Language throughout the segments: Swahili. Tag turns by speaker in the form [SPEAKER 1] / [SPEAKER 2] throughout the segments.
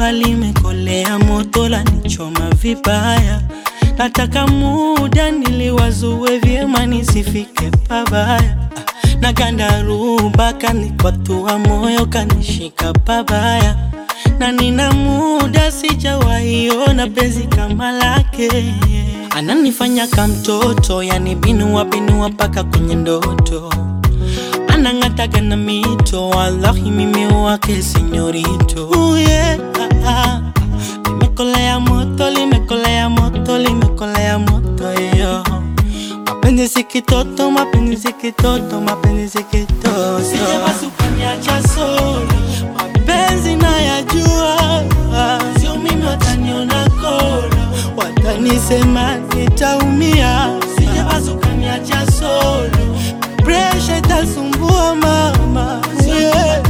[SPEAKER 1] jua limekolea, moto la nichoma vibaya. Nataka muda niliwazue vyema, nisifike pabaya. Na gandaruba kanikwatua moyo, kanishika pabaya, na nina muda sijawaiona penzi kama lake. Ananifanya kamtoto, yani binua binua mpaka kwenye ndoto anang'ataga na mito, wallahi mimi wake senyorito. Uh, yeah, ah, ah. Limekolea moto, limekolea moto, limekolea moto yo. Mapenzi si kitoto, mapenzi si kitoto, mapenzi si kitoto. Sijapasukaniacha solo, mapenzi nayajua, sio mimi wataniona kolo, watanisema nitaumia. Sijapasukaniacha solo, presha itasumbua mama, yeah.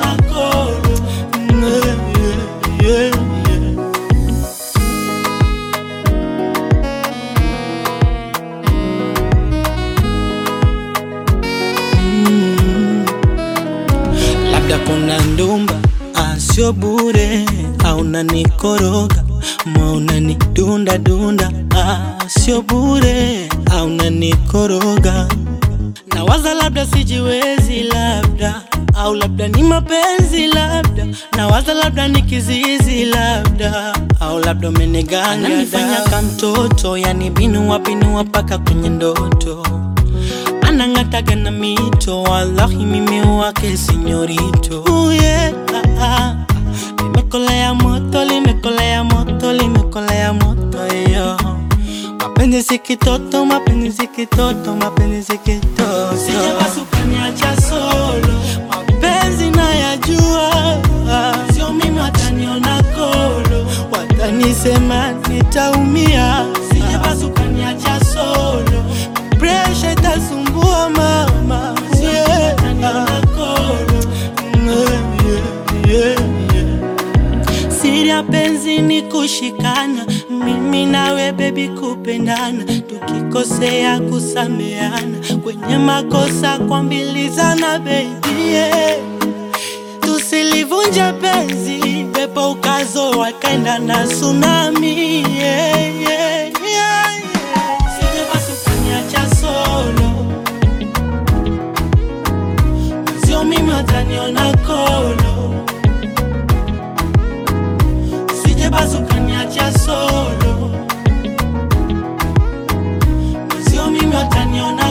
[SPEAKER 1] Yeah, yeah, yeah. labda kuna ndumba asio bure au nanikoroga mauna ni dunda dunda asio bure au nanikoroga na waza labda sijiwezi labda au labda ni mapenzi labda na waza labda ni kizizi labda au labda umeniganga nifanya kamtoto yani binua binua paka kwenye ndoto anang'ataga na mito, wallahi mimi wake senyorito. Uh, yeah, ah, ah. Limekolea moto, limekolea moto, limekolea moto yo. Mapenzi si kitoto, mapenzi si kitoto, mapenzi si kitoto. Sijapasukaniacha solo, mapenzi nayajua, sio mimi wataniona kolo, watanisema nitaumia. Sijapasukaniacha solo, presha itasumbua mama, yeah. Yeah, yeah, yeah. Siri ya penzi ni kushikana, mimi nawe bebi kupendana, tukikosea kusameana, kwenye makosa kuambilizana baby yeah. Tusilivunje penzi, pepo ukazo wakaenda na tsunami yeah, yeah, yeah, yeah. Sijapasukaniacha solo, sio mimi wataniona kolo Sijapasukaniacha solo, sio mimi wataniona